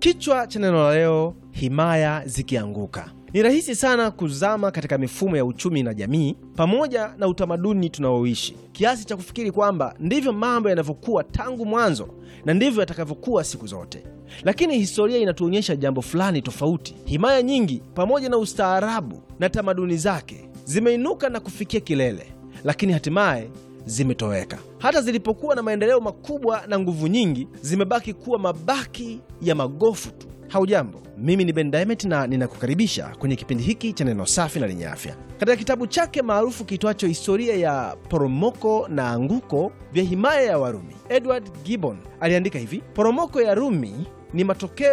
Kichwa cha neno la leo, himaya zikianguka. Ni rahisi sana kuzama katika mifumo ya uchumi na jamii pamoja na utamaduni tunaoishi kiasi cha kufikiri kwamba ndivyo mambo yanavyokuwa tangu mwanzo na ndivyo yatakavyokuwa siku zote. Lakini historia inatuonyesha jambo fulani tofauti. Himaya nyingi pamoja na ustaarabu na tamaduni zake zimeinuka na kufikia kilele, lakini hatimaye zimetoweka. Hata zilipokuwa na maendeleo makubwa na nguvu nyingi, zimebaki kuwa mabaki ya magofu tu. Haujambo, mimi ni Ben Diamond na ninakukaribisha kwenye kipindi hiki cha neno safi na lenye afya. Katika kitabu chake maarufu kiitwacho Historia ya Poromoko na Anguko vya Himaya ya Warumi, Edward Gibbon aliandika hivi: poromoko ya Rumi ni matokeo